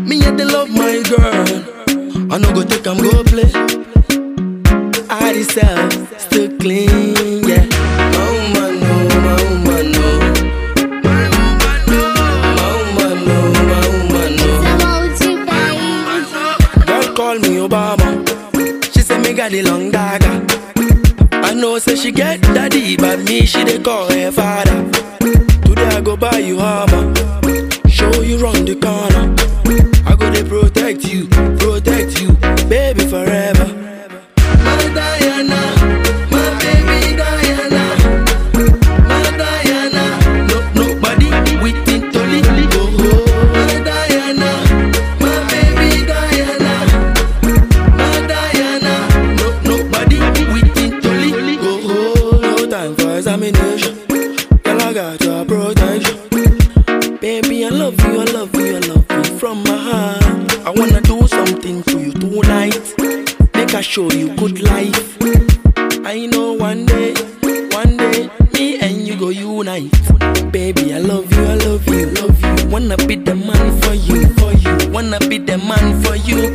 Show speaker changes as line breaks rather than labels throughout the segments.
Me yet they love my girl. I no go take am go play. I myself still clean, yeah. My woman no, my woman no. My woman no, my woman no, my woman no. Girl call me Obama. She say me got the long dagger. I know say she get daddy, but me she dey call her father. Today I go buy you armor, show you round the corner. I go dey protect you, protect you, baby forever. My Diana, my baby Diana, my Diana. No nobody within to leave go. My Diana, my baby Diana. My Diana, no nobody within to leave go. No time for examination. Girl, I got your protection. Baby, I love you, I love you, I love you from my heart. I wanna do something to you tonight. Make I show you good life. I know one day, one day, me and you go unite. Baby, I love you, I love you, love you. Wanna be the man for you, for you. Wanna be the man for you.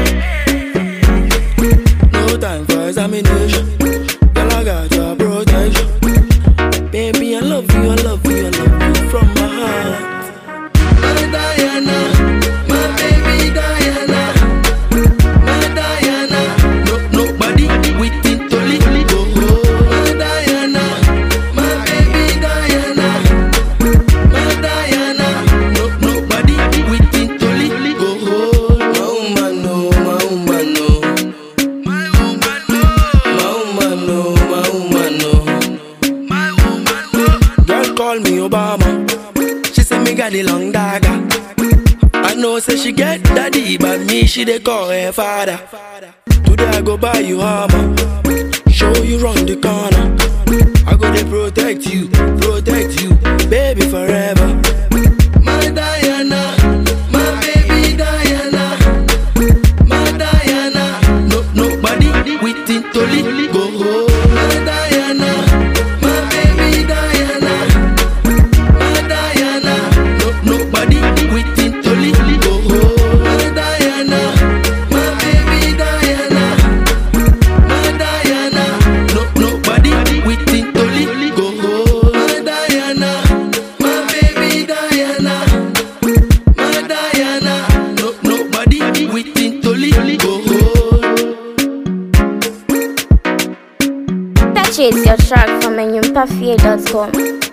No time for examination. Girl, I got your protection. Baby, I love you, I love you, I love you from my heart. My Diana, my baby Diana, my Diana. No nobody within to leave go. My Diana, my baby Diana, my Diana. No nobody within to leave go. My woman no, my woman no, my woman no, my woman no, my woman no. Girl call me Obama. She say me got the long dagger. I know say she get daddy, but me she dey call her father. Today I go buy you armor, show you round the corner. I go dey protect you, protect you, baby forever. My Diana, my baby Diana, my Diana. No nobody within to leave go. My Diana, my baby Diana. My Diana, no nobody within to leave go. My Diana, my baby Diana, my Diana, no nobody within to leave go. My Diana, my baby Diana, my Diana, no nobody within to leave go.
Purchase your track from enyumpafia.com.